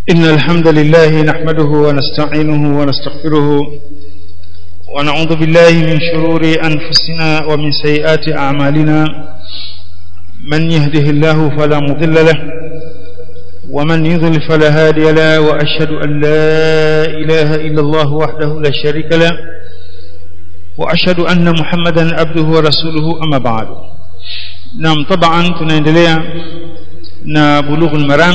إن الحمد لله نحمده ونستعينه ونستغفره ونعوذ بالله من شرور أنفسنا ومن سيئات أعمالنا من يهده الله فلا مضل له ومن يضل فلا هادي له وأشهد أن لا إله إلا الله وحده لا شريك له وأشهد أن محمدا عبده ورسوله أما بعد نعم طبعا tunaendelea na bulughul maram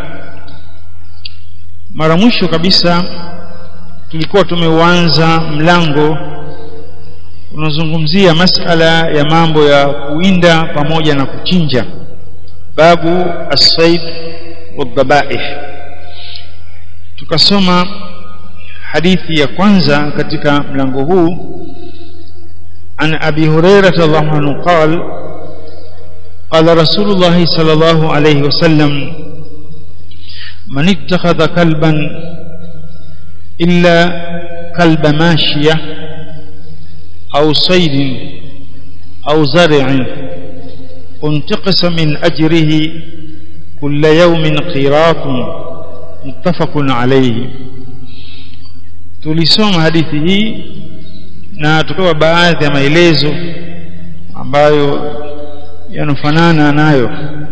mara mwisho kabisa tulikuwa tumeuanza mlango unazungumzia masala ya mambo ya kuinda pamoja na kuchinja babu as-sayd wadhabaih tukasoma hadithi ya kwanza katika mlango huu an abi hurairah radhiallahu anhu qala قال رسول الله صلى الله عليه وسلم من اتخذ كلبا إلا كلب ماشية أو صيد أو زرع انتقص من أجره كل يوم قيراط متفق عليه tulisoma hadithi hii na tukawa baadhi ya maelezo ambayo yanofanana nayo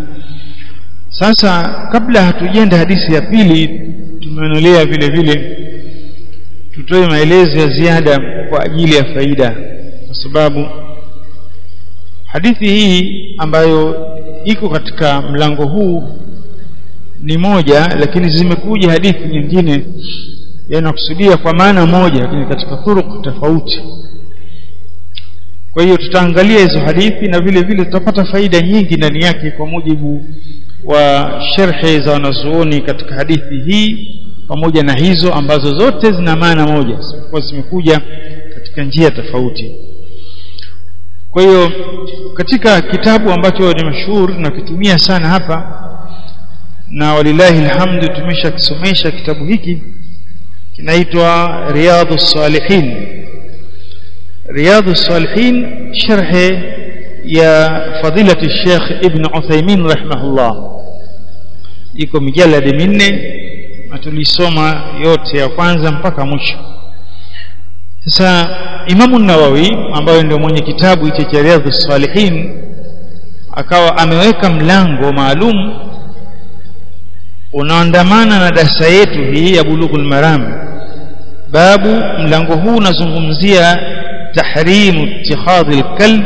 sasa kabla hatujenda hadithi ya pili tumeonelea vile vile tutoe maelezo ya ziada kwa ajili ya faida kwa sababu hadithi hii ambayo iko katika mlango huu ni moja lakini zimekuja hadithi nyingine yanakusudia kwa maana moja lakini katika turuku tofauti kwa hiyo tutaangalia hizo hadithi na vile vile tutapata faida nyingi ndani yake kwa mujibu wa sherhe za wanazuoni katika hadithi hii pamoja na hizo ambazo zote zina maana moja kwa zimekuja katika njia tofauti kwa hiyo katika kitabu ambacho ni mashuhuri tunakitumia sana hapa na walillahi alhamdu tumeshakisomesha kitabu hiki kinaitwa riyadhus salihin رياض الصالحين شرح يا فضيلة الشيخ ابن عثيمين رحمه الله iko mijaladi minne na tulisoma yote ya kwanza mpaka mwisho sasa imamu nawawi ambayo ndio mwenye kitabu hicho cha riadhu salihin akawa ameweka mlango maalum unaandamana na darasa yetu hii ya bulughul maram babu mlango huu unazungumzia تحريم اتخاذ الكلب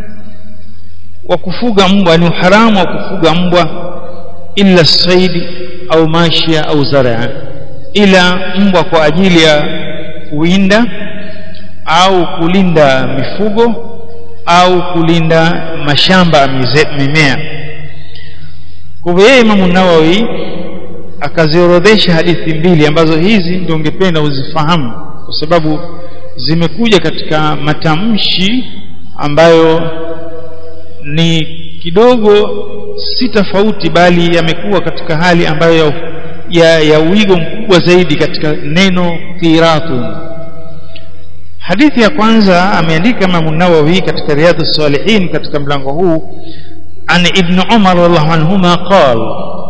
وكفوغا mbwa ni haramu wa kufuga mbwa illa saidi au mashia au zaraa ila mbwa kwa ajili ya kuinda au kulinda mifugo au kulinda mashamba ya mimea kwa hivyo yeye Imam Nawawi akaziorodhesha hadithi mbili ambazo hizi ndio ungependa uzifahamu kwa sababu zimekuja katika matamshi ambayo ni kidogo si tofauti bali yamekuwa katika hali ambayo ya, ya, ya uigo mkubwa zaidi katika neno qiratu hadithi ya kwanza ameandika Imam Nawawi katika Riyadh salihin katika mlango huu an ibn Umar radhiallahu anhuma qala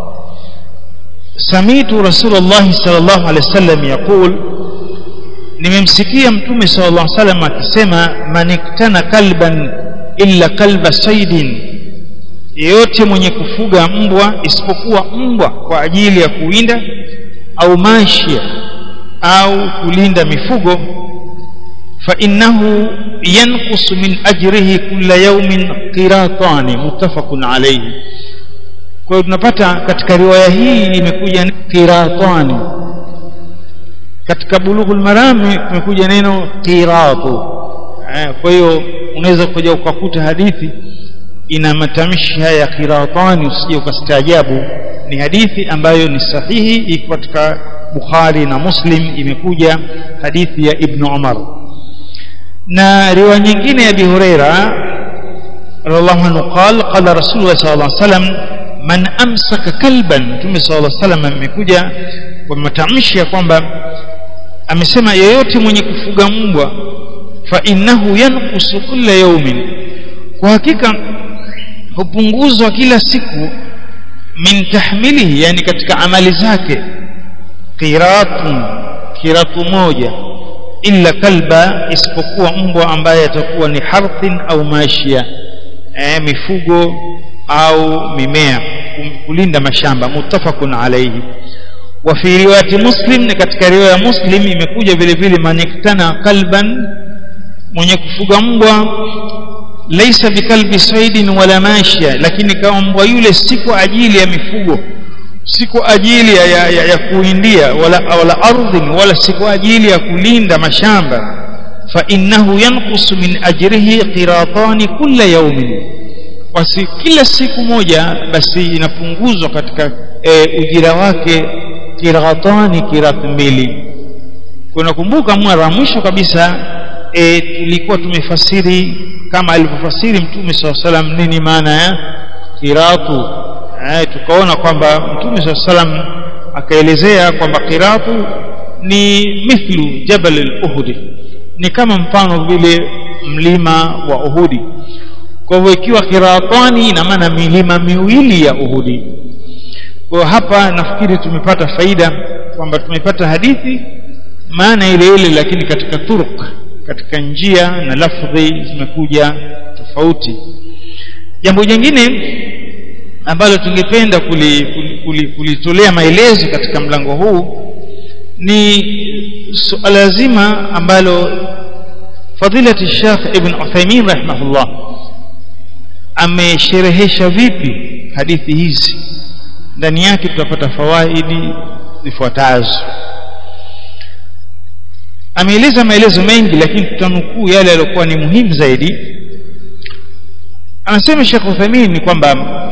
samitu Rasulullah sallallahu alaihi wasallam yaqul nimemsikia mtume sallallahu alaihi wasallam akisema maniktana kalban illa kalba saidin yeyote mwenye kufuga mbwa isipokuwa mbwa kwa ajili ya kuwinda au mashia au kulinda mifugo fa innahu yanqusu min ajrihi kulla yawmin qiratani muttafaqun alayhi kwa hiyo tunapata katika riwaya hii imekuja qiratani katika bulughul marami kumekuja neno qiratu kwa hiyo unaweza kuja ukakuta hadithi ina matamshi haya qiratani usije ukastaajabu ni hadithi ambayo ni sahihi iko katika Bukhari na Muslim imekuja hadithi ya Ibn Umar na riwaya nyingine ya Abi Huraira radhiallahu anhu qala qala Rasulullah sallallahu alaihi wasallam man amsaka kalban Mtume sallallahu alaihi wasallam amekuja kwa matamshi ya kwamba amesema yeyote mwenye kufuga mbwa fa innahu yanqusu kulla yawmin kwa hakika hupunguzwa kila siku min tahmilihi yani katika amali zake qiratun kiratu moja illa kalba isipokuwa mbwa ambaye atakuwa ni harthin au mashia eh, mifugo au mimea kulinda mashamba muttafaqun alayhi wa fi riwayati muslim ni katika riwaya ya muslim imekuja vile vile maniktana kalban mwenye kufuga mbwa laisa bikalbi saidin wala mashia lakini kama mbwa yule si kwa ajili ya mifugo si kwa ajili ya, ya, ya, ya kuindia wala, wala ardhin wala si kwa ajili ya kulinda mashamba fa innahu yanqusu min ajrihi qiratani kulla yawmin basi kila siku moja basi inapunguzwa katika e, ujira wake kiratani kirat mbili kunakumbuka mara mwisho kabisa e, tulikuwa tumefasiri kama alivyofasiri mtume saa salam nini maana ya kiratu e, tukaona kwamba mtume saa salam akaelezea kwamba kiratu ni mithlu jabal al-uhudi ni kama mfano vile mlima wa uhudi kwa hivyo ikiwa kiratani ina maana milima miwili ya uhudi kwa hapa nafikiri tumepata faida kwamba tumepata hadithi maana ile ile lakini katika turuk katika njia na lafdhi zimekuja tofauti jambo jingine ambalo tungependa kulitolea kuli, kuli, kuli maelezo katika mlango huu ni suala zima ambalo fadilati Sheikh Ibn Uthaymeen rahimahullah amesherehesha vipi hadithi hizi ndani yake tutapata fawaidi zifuatazo ameeleza maelezo mengi lakini tutanukuu yale yaliyokuwa ni muhimu zaidi anasema Sheikh Uthaymeen ni kwamba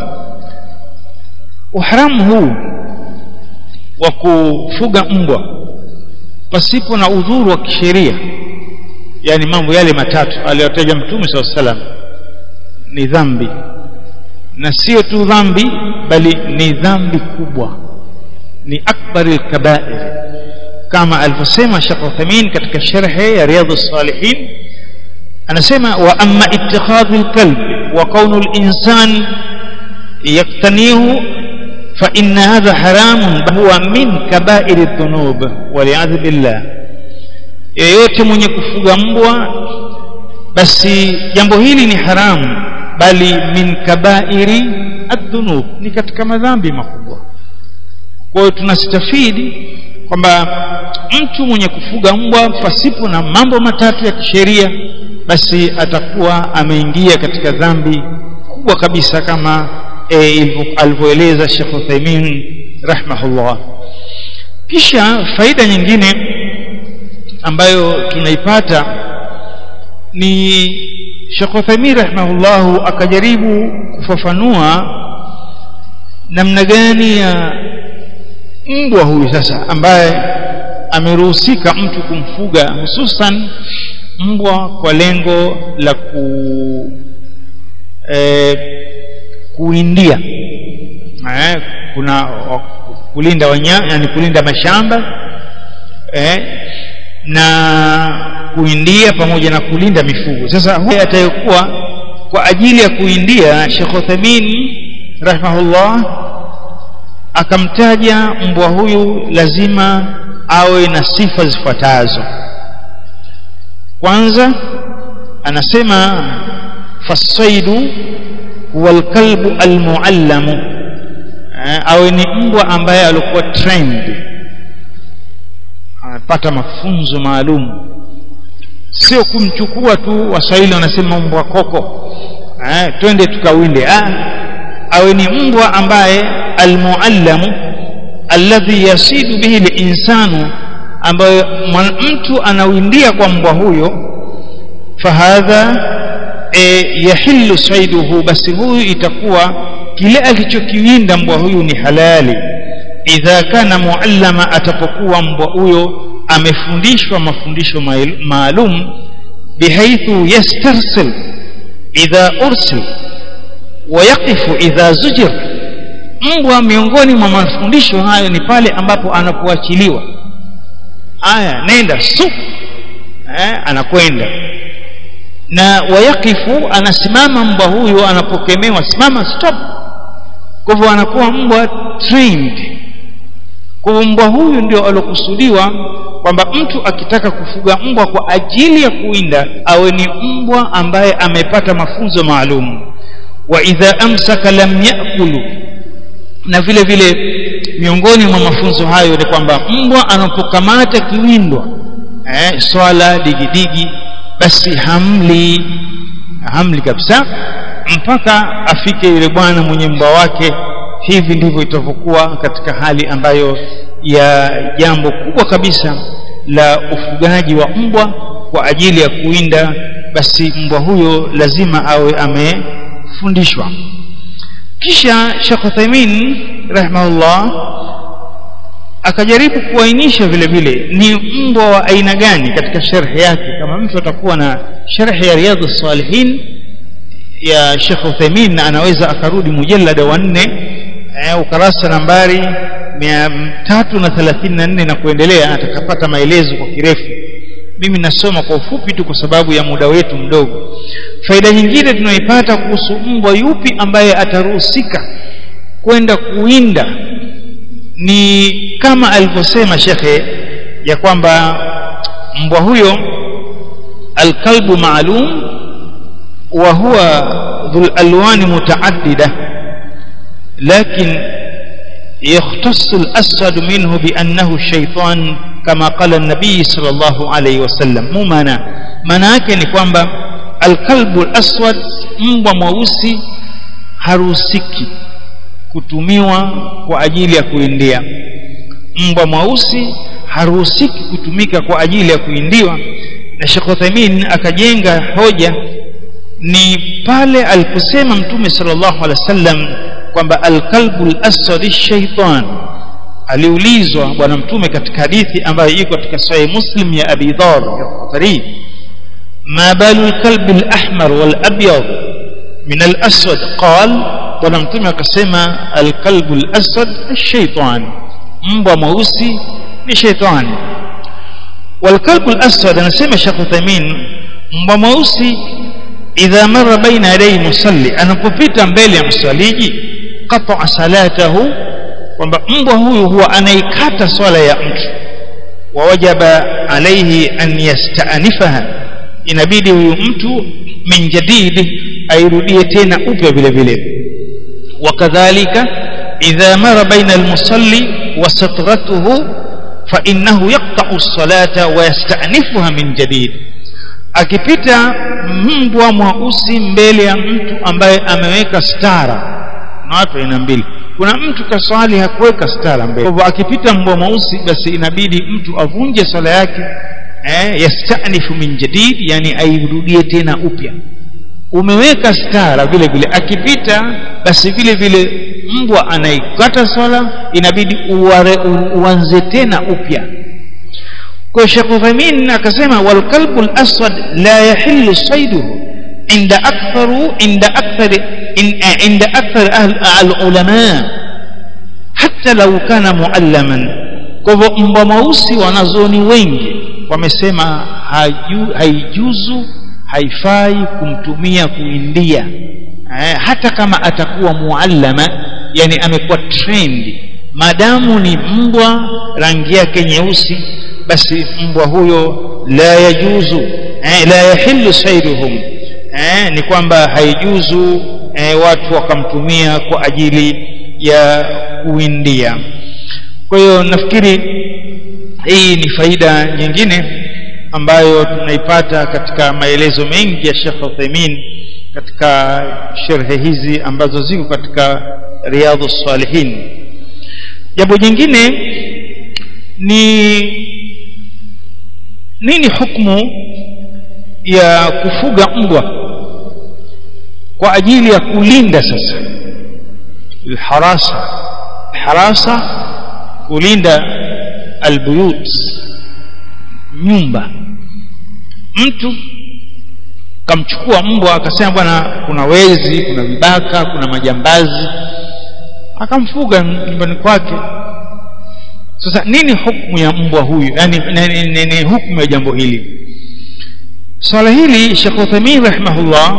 uharamu huu wa kufuga mbwa pasipo na udhuru wa kisheria yani mambo yale matatu aliyotaja mtume SAW salam ni dhambi na sio tu dhambi bali ni dhambi kubwa ni akbar alkabair kama alivyosema Sheikh Uthaymeen katika sharhi ya Riyadhus Salihin anasema wa amma ittikhadhu alkalb wa kaunu alinsan yaktanihu fa inna hadha haramun huwa min kabair adh-dhunub wal billah yeyote mwenye kufuga mbwa basi jambo hili ni haramu bali min kabairi adhunub ni katika madhambi makubwa kwa hiyo tunastafidi kwamba mtu mwenye kufuga mbwa pasipo na mambo matatu ya kisheria basi atakuwa ameingia katika dhambi kubwa kabisa kama e, alivyoeleza Sheikh Uthaymeen rahmahullah kisha faida nyingine ambayo tunaipata ni Sheikh Uthaymeen rahimahullahu akajaribu kufafanua namna gani ya mbwa huyu sasa ambaye ameruhusika mtu kumfuga hususan mbwa kwa lengo la ku e, kuindia eh, kuna kulinda wanyama yani kulinda mashamba eh, na kuindia pamoja na kulinda mifugo sasa huyu atayokuwa kwa ajili ya kuindia Sheikh Uthaymeen rahimahullah akamtaja mbwa huyu lazima awe na sifa zifuatazo kwanza anasema fasaidu huwa alkalbu almuallamu awe ni mbwa ambaye alikuwa trained anapata mafunzo maalum sio kumchukua tu waswahili wanasema mbwa koko eh, twende tukawinde ah, awe ni mbwa ambaye almuallamu alladhi yasidu bihi linsanu ambayo mtu anawindia kwa mbwa huyo fahadha e, yahillu saiduhu basi huyu itakuwa kile alichokiwinda mbwa huyu ni halali idha kana muallama atapokuwa mbwa huyo amefundishwa mafundisho maalum bihaithu yastarsil idha ursil wayaqifu idha zujir mbwa miongoni mwa mafundisho hayo ni pale ambapo anapoachiliwa aya nenda su eh, anakwenda na wayakifu anasimama mbwa huyo anapokemewa simama stop kwa hivyo anakuwa mbwa trained kwa mbwa huyu ndio alokusudiwa kwamba mtu akitaka kufuga mbwa kwa ajili ya kuinda awe ni mbwa ambaye amepata mafunzo maalum wa idha amsaka lam yakulu na vile vile miongoni mwa mafunzo hayo ni kwamba mbwa anapokamata kiwindwa eh, swala digidigi basi hamli hamli kabisa mpaka afike yule bwana mwenye mbwa wake hivi ndivyo itavyokuwa katika hali ambayo ya jambo kubwa kabisa la ufugaji wa mbwa kwa ajili ya kuinda basi mbwa huyo lazima awe amefundishwa kisha Sheikh Uthaymeen rahimahullah akajaribu kuainisha vile vile ni mbwa wa aina gani katika sharhi yake kama mtu atakuwa na sharhi ya riyadhus salihin ya Sheikh Uthaymeen na anaweza akarudi mujallada wa nne eh, ukarasa nambari 334 na kuendelea atakapata maelezo kwa kirefu mimi nasoma kwa ufupi tu kwa sababu ya muda wetu mdogo faida nyingine tunaipata kuhusu mbwa yupi ambaye ataruhusika kwenda kuinda ni kama alivyosema shekhe ya kwamba mbwa huyo alkalbu maalum wa huwa dhul alwani mutaaddida lakin يختص الأسود منه بأنه الشيطان كما قال النبي صلى الله عليه وسلم مو معنى maana yake ni kwamba alkalbu alaswad mbwa mweusi haruhusiki kutumiwa kwa ajili ya kuindia mbwa mweusi haruhusiki kutumika kwa ajili ya kuindiwa na Sheikh Uthaymeen akajenga hoja ni pale aliposema mtume sallallahu alaihi wasallam kwamba alkalbu alaswad shaitan aliulizwa bwana mtume katika hadithi ambayo iko katika sahih muslim ya abi dhar al-qatari ma balu alkalbi alahmar walabyad min alaswad qal bwana mtume akasema alkalbu alaswad shaitan mbwa mweusi ni shaitani والكلب الأسود anasema Sheikh Uthaymeen mbwa mweusi idha mara baina yaday musalli anapopita mbele ya msaliji qata'a salatahu kwamba mbwa huyu huwa anaikata swala ya mtu wa wajaba alayhi an yasta'nifaha inabidi huyu mtu min jadid airudie tena upya vile vile wakadhalika idha mara baina almusalli wa satratuhu fa innahu yaqta'u as-salata wa yasta'nifuha min jadid akipita mbwa mweusi mbele ya mtu ambaye ameweka stara na watu aina mbili kuna mtu kaswali hakuweka stara mbele kwa akipita mbwa mweusi basi inabidi mtu avunje swala yake eh yastanifu min jadid yani airudie tena upya umeweka stara vile vile akipita basi vile vile mbwa anaikata swala inabidi uware, uanze tena upya kwa Sheikh Uthaymeen akasema wal kalbu al aswad la yahillu sayduhu inda aktharu inda akthar inda akthar al ulama hata law kana muallaman kwa hivyo mbwa mweusi wanazoni wengi wamesema haijuzu haifai kumtumia kuindia eh, hata kama atakuwa muallama yani amekuwa trend madamu ni mbwa rangi yake nyeusi basi mbwa huyo la yajuzu eh, la yahillu sayruhum eh, ni kwamba haijuzu eh, watu wakamtumia kwa ajili ya kuindia kwa hiyo nafikiri hii ni faida nyingine ambayo tunaipata katika maelezo mengi ya Sheikh Uthaymeen katika sherhe hizi ambazo ziko katika Riyadhus Salihin jambo jingine ni nini hukumu ya kufuga mbwa kwa ajili ya kulinda sasa alharasa harasa kulinda albuyut nyumba mtu kamchukua mbwa akasema bwana kuna wezi kuna vibaka kuna majambazi akamfuga nyumbani kwake sasa nini hukumu ya mbwa huyu yani nini hukumu ya jambo hili swala hili Sheikh Uthaymeen rahimahullah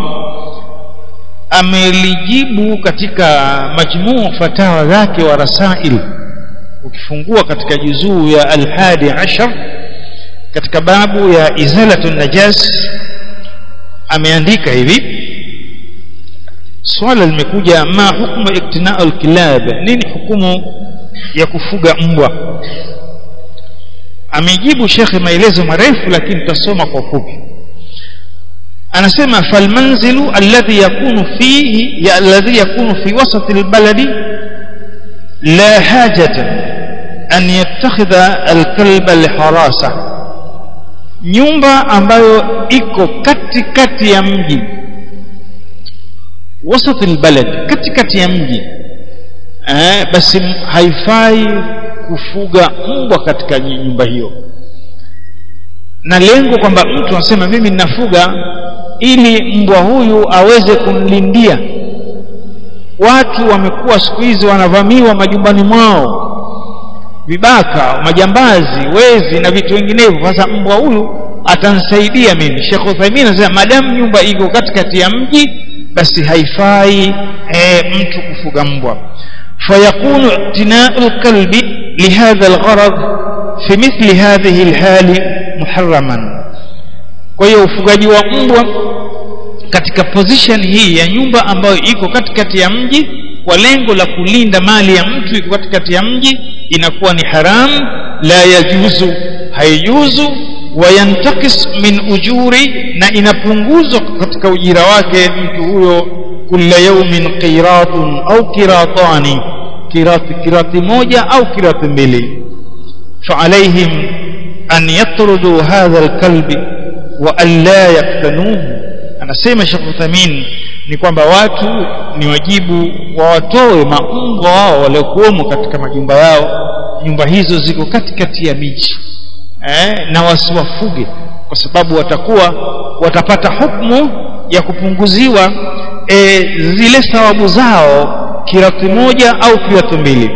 amelijibu katika majmuu fatawa zake wa rasail ukifungua katika juzuu ya alhadi ashar katika babu ya izalatu najas ameandika hivi swala limekuja ma hukmu iktinau alkilab nini hukumu ya kufuga mbwa amejibu shekhe maelezo marefu lakini tutasoma kwa fupi anasema falmanzilu alladhi yakunu fihi ya alladhi yakunu fi wasati albaladi la hajata an yattakhidha alkalba liharasa nyumba ambayo iko katikati ya mji wasati albalad katikati ya mji eh, basi haifai kufuga mbwa katika nyumba hiyo na lengo kwamba mtu anasema mimi ninafuga ili mbwa huyu aweze kumlindia watu wamekuwa siku hizi wanavamiwa majumbani mwao vibaka majambazi wezi na vitu vinginevyo sasa mbwa huyu atansaidia mimi Sheikh Uthaymeen anasema madamu nyumba iko katikati ya mji basi haifai e, mtu kufuga mbwa fayakunu i'tina'u al-kalbi lihadha al-gharad fi mithli hadhihi al-hali muharraman kwa hiyo ufugaji wa mbwa katika position hii ya nyumba ambayo iko katikati ya mji kwa lengo la kulinda mali ya mtu iko katikati ya mji inakuwa ni haram la yajuzu haijuzu wayantakis min ujuri na inapunguzwa katika ujira wake mtu huyo kila yaumin qiratun au kiratani kirati kirati moja au kirati mbili فعليهم أن يطردوا هذا الكلب وأن لا يقتنوه anasema Sheikh Uthamin ni kwamba watu ni wajibu wawatoe maumbwa wao waliokuwemo katika majumba yao nyumba hizo ziko katikati ya miji eh, na wasiwafuge kwa sababu watakuwa watapata hukumu ya kupunguziwa e, zile thawabu zao kirati moja au kirati mbili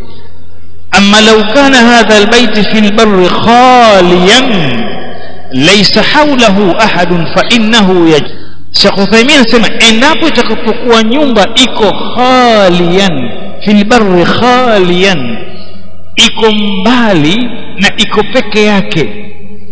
أما لو كان هذا البيت في البر خاليا ليس حوله أحد فإنه يجب Sheikh Uthaymeen anasema endapo itakapokuwa nyumba iko khalian fil barri khalian iko mbali na iko peke yake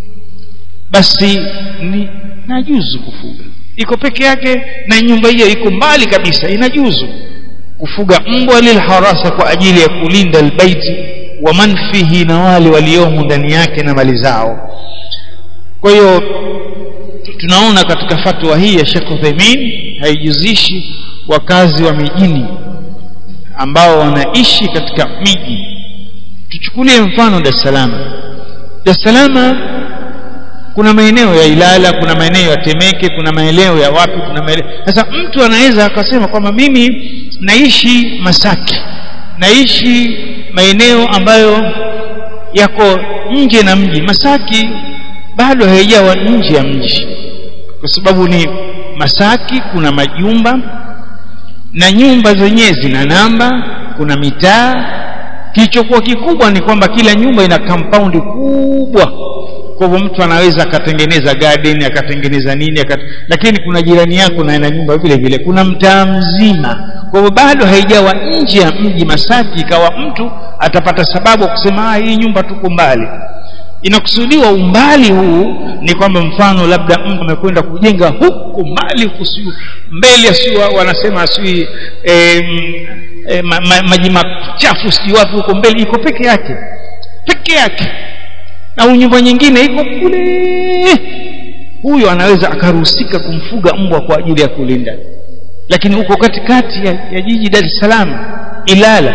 basi ni najuzu kufuga iko peke yake na nyumba hiyo iko mbali kabisa inajuzu kufuga mbwa lilharasa kwa ajili ya kulinda albaiti wa man fihi na wale waliomo ndani yake na mali zao kwa hiyo tunaona katika fatwa hii ya Sheikh Uthaymeen haijuzishi wakazi wa mijini ambao wanaishi katika miji tuchukulie mfano Dar es Salaam Dar es Salaam kuna maeneo ya Ilala kuna maeneo ya Temeke kuna maeneo ya wapi kuna maeneo sasa mtu anaweza akasema kwamba mimi naishi Masaki naishi maeneo ambayo yako nje na mji Masaki bado haijawa nje ya mji kwa sababu ni Masaki kuna majumba na nyumba zenyewe zina namba kuna mitaa kilichokuwa kikubwa ni kwamba kila nyumba ina compound kubwa kwa hivyo mtu anaweza akatengeneza garden akatengeneza nini akat... lakini kuna jirani yako na ina nyumba vile vile kuna mtaa mzima kwa hivyo bado haijawa nje ya mji Masaki ikawa mtu atapata sababu kusema hii nyumba tuko mbali inakusudiwa umbali huu ni kwamba mfano labda mtu amekwenda kujenga huku mbali kusiu mbele asiwa wanasema asiwi e, e, ma, ma, maji machafu sijui wapi huko mbele iko peke yake peke yake na nyumba nyingine iko kule huyo anaweza akaruhusika kumfuga mbwa kwa ajili ya kulinda lakini uko katikati ya, ya jiji Dar es Salaam Ilala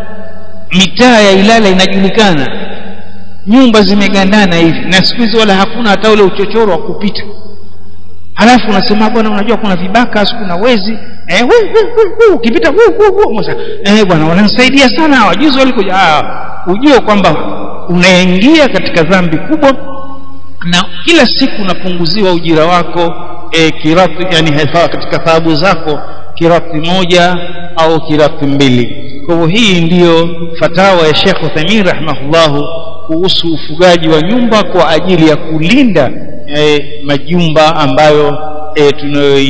mitaa ya Ilala inajulikana nyumba zimegandana hivi na siku hizi wala hakuna hata ule uchochoro wa kupita halafu unasema bwana unajua kuna vibaka kuna wezi eh hu, hu, hu, hu, ukipita hu, hu, hu, eh bwana wananisaidia sana wajuzi walikuja ah ujue kwamba unaingia katika dhambi kubwa na kila siku unapunguziwa ujira wako e, kirati yani katika thawabu zako kirati moja au kirati mbili kwa hivyo hii ndiyo fatawa ya Sheikh Uthaymeen rahimahullahu kuhusu ufugaji wa nyumba kwa ajili ya kulinda e, majumba ambayo e,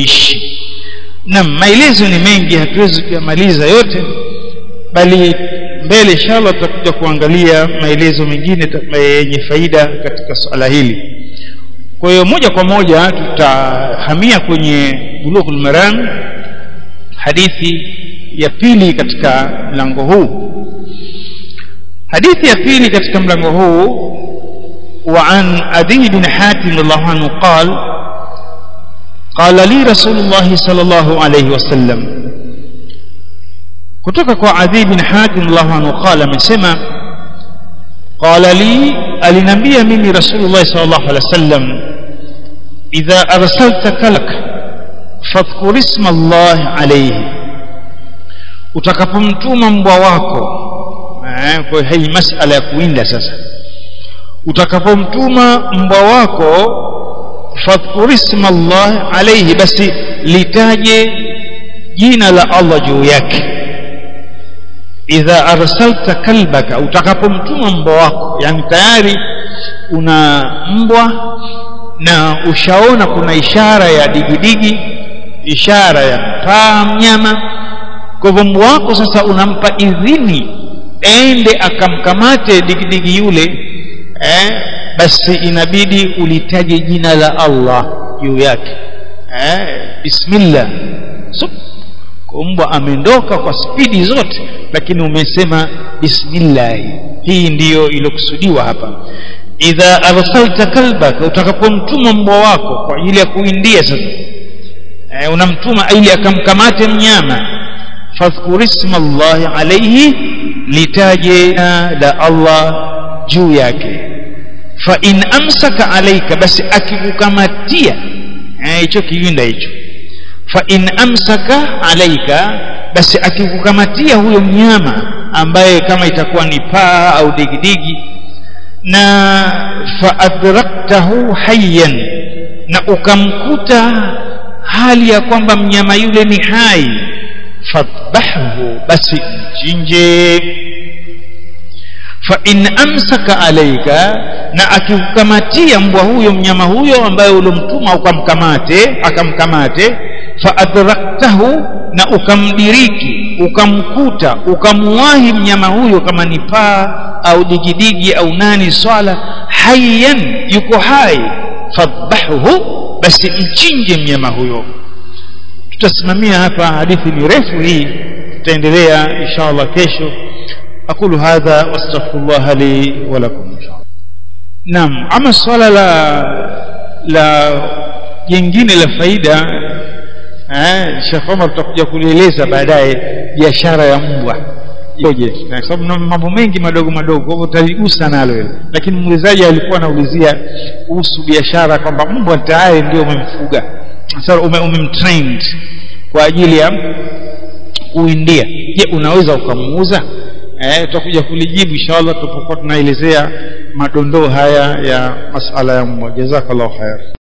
tunayoishi na maelezo ni mengi hatuwezi kuyamaliza yote bali mbele inshallah tutakuja kuangalia maelezo mengine yenye faida katika swala hili kwa hiyo moja kwa moja tutahamia kwenye bulughul maram hadithi ya pili katika mlango huu hadithi ya pili katika mlango huu وعن أبي بن حاتم الله عنه قال قال لي رسول الله صلى الله عليه وسلم kutoka kwa Adi bin Hatim Allah anhu qala amesema qala li alinambia mimi Rasulullah sallallahu alaihi wasallam idha arsalta kalak fadhkur isma Allah alayhi utakapomtuma mbwa wako eh, kwa hii masala ya kuinda sasa utakapomtuma mbwa wako fadhkur isma Allah alayhi basi litaje jina la Allah juu yake idha arsalta kalbaka utakapomtuma mbwa wako yani tayari una mbwa na ushaona kuna ishara ya digidigi ishara ya paa mnyama kwa hivyo mbwa wako sasa unampa idhini ende akamkamate digidigi yule eh, basi inabidi ulitaje jina la Allah juu yake eh, bismillah Sup. mbwa ameondoka kwa spidi zote lakini umesema bismillah hii ndiyo iliyokusudiwa hapa idha arsalta kalbaka utakapomtuma mbwa wako kwa ajili ya kuindia sasa e, unamtuma ili akamkamate mnyama fadhkur isma Allah alayhi litaje la Allah juu yake fa in amsaka alayka basi akikukamatia hicho eh, kiwinda hicho fa in amsaka alaika basi akikukamatia huyo mnyama ambaye kama itakuwa ni paa au digidigi na fa adraktahu hayyan na ukamkuta hali ya kwamba mnyama yule ni hai fadhbahu basi mchinje fa in amsaka alaika na akikukamatia mbwa huyo mnyama huyo ambaye ulimtuma ukamkamate akamkamate fa adraktahu na ukamdiriki ukamkuta ukamwahi mnyama huyo kama ni paa au digidigi au nani swala hayyan yuko hai fadhahuhu basi mchinje mnyama huyo tutasimamia hapa hadithi ni refu hii tutaendelea inshallah kesho أقول هذا واستغفر الله لي ولكم إن شاء الله نعم أما الصلاة لا لا jingine la faida eh Sheikh Omar tutakuja kulieleza baadaye biashara ya mbwa ikoje kwa sababu mambo mengi madogo madogo kwa hivyo utaligusa nalo hilo lakini muulizaji alikuwa anaulizia kuhusu biashara kwamba mbwa tayari ndio umemfuga sasa umemtrained kwa ajili ya kuindia je unaweza ukamuuza eh tutakuja kulijibu inshallah tutapokuwa tunaelezea madondoo haya ya masala ya mbwa jazakallahu khair